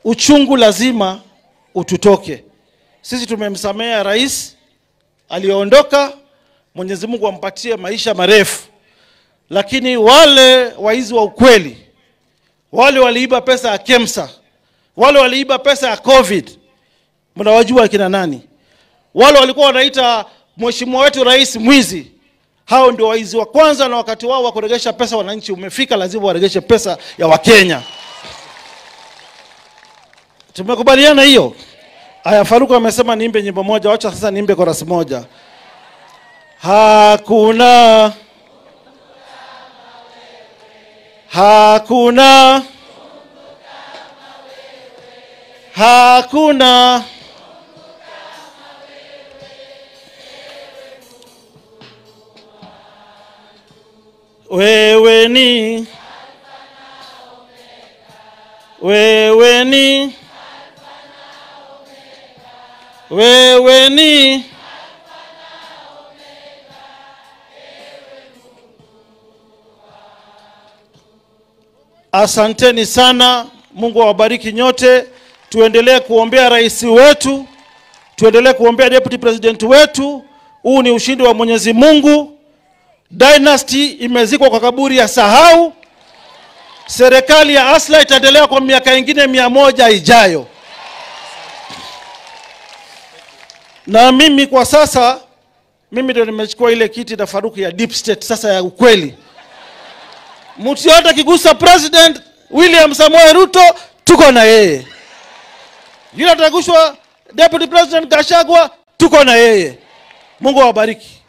uchungu lazima ututoke. Sisi tumemsamea rais aliyoondoka, Mwenyezi Mungu ampatie maisha marefu, lakini wale waizi wa ukweli, wale waliiba pesa ya KEMSA, wale waliiba pesa ya COVID, mnawajua kina nani? Wale walikuwa wanaita mheshimiwa wetu rais mwizi, hao ndio waizi wa kwanza, na wakati wao wa kuregesha pesa wananchi umefika, lazima waregeshe pesa ya Wakenya. Tumekubaliana hiyo? Aya, Faruku amesema niimbe nyimbo moja, wacha sasa niimbe korasi moja. Hakuna hakuna hakuna wewe ni wewe ni wewe ni Asanteni sana, Mungu awabariki nyote. Tuendelee kuombea rais wetu, tuendelee kuombea deputy president wetu. Huu ni ushindi wa Mwenyezi Mungu. Dynasty imezikwa kwa kaburi ya sahau. Serikali ya Asla itaendelea kwa miaka ingine mia moja ijayo. Na mimi kwa sasa, mimi ndio nimechukua ile kiti na Faruku ya deep state sasa ya ukweli. Mtu yote akigusa President William Samoei Ruto, tuko na yeye. Yule atagushwa Deputy President Gashagwa, tuko na yeye. Mungu awabariki.